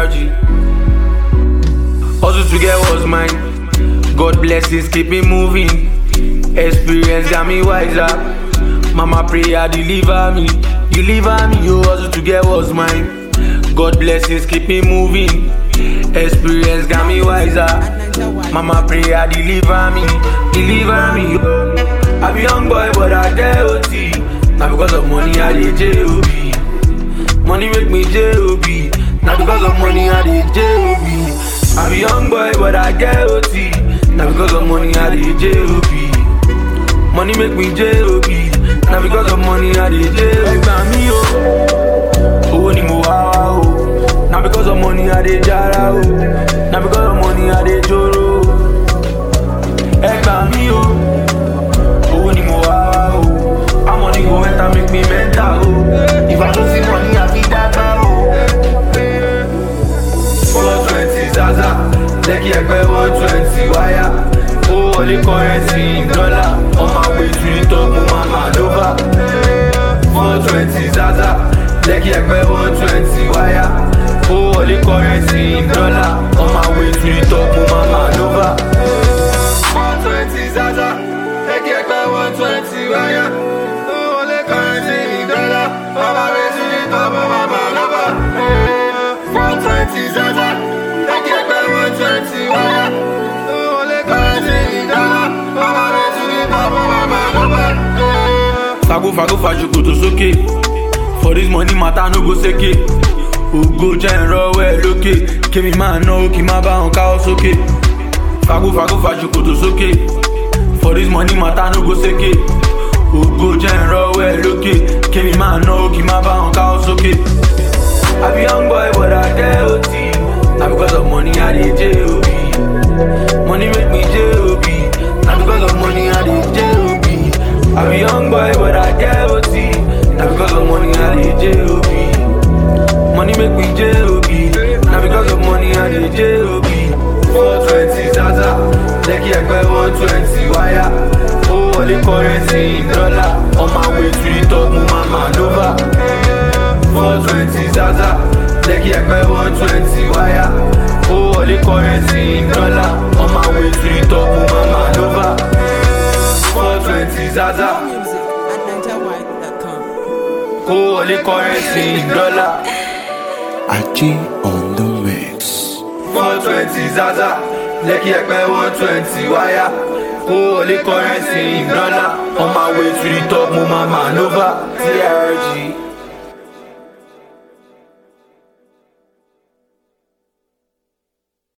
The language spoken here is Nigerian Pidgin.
TRG. Hustle to get what's mine. God blessings keep me moving. Experience got me wiser. Mama prayer deliver me, deliver me. Yo, hustle to get what's mine. God blessings keep me moving. Experience got me wiser. Mama prayer deliver me, deliver me. Yo. I be young boy but I get OT. Now because of money I dey J.O.B. Money make me J.O.B. Now because of money I dey J.O.B. I be young boy but I get OT. Now because of money I dey J.O.B. Money make me J.O.B. Now because of money I dey J.O.B. Ẹgbà mi o, owó ni mo wá wá o. Now because of money I dey jara o. Now because of money I dey joro o. Ẹgbà mi o, owó ni mo wá wá o. How money go enter make me mental o. If I no see money I fit dagba o. Four twenty zaza, lẹ́kì ẹgbẹ́ one twenty wáyà. Ó wọlé currency dọ́là, on my way to the top mo máa máa lóbà. Four twenty zaza, lẹ́kì ẹgbẹ́ one twenty wáyà. Ó wọlé currency dọ́là, on my way to the top mo máa máa lóbà. One twenty zaza, lẹ́kì ẹgbẹ́ one twenty wáyà. Ó wọlé currency dọ́là, on my way to the top mo máa máa lóbà. One twenty zaza, lẹ́kì ẹgbẹ́ one twenty wáyà. Ó wọlé currency dọ́là, on my way to the top mo máa máa lóbà. Fago fago fajokoto sókè. For this money matter no go seke. Ògo jẹ́ ìrọ̀wẹ́ lókè. Kémi máa náwó kí n má bá wọn káwọ́ sókè. Fago fago fajokoto sókè. For this money matter no go seke. Ògo jẹ́ ìrọ̀wẹ́ lókè. Kémi máa náwó kí n má bá wọn káwọ́ sókè. I be young boy but I get OT. Na because of money I dey J.O.B. Money make me J.O.B. Na because of money I dey J.O.B. I be young boy but I get OT. Na because of money I dey J.O.B. Money make me J.O.B. Na because of money I dey J.O.B. Four twenty zaza, lẹ́kì ẹgbẹ́ one twenty wáyà. Ó wọlé currency dọ́là, on my way to the top mo máa máa lóbà. Four twenty zaza, lẹ́kì ẹgbẹ́ one twenty wáyà. Ó wọlé currency dọ́là, on my way to the top mo máa máa lóbà. Four twenty zaza, Music at NigerWide.com. ó wọlé currency dọ́là. Achi on the mix. Four twenty zaza, lẹ́kì ẹgbẹ́ one twenty wáyà. Ó wọlé currency dọ́là, on my way to the top mo máa máa lóbà. TRG.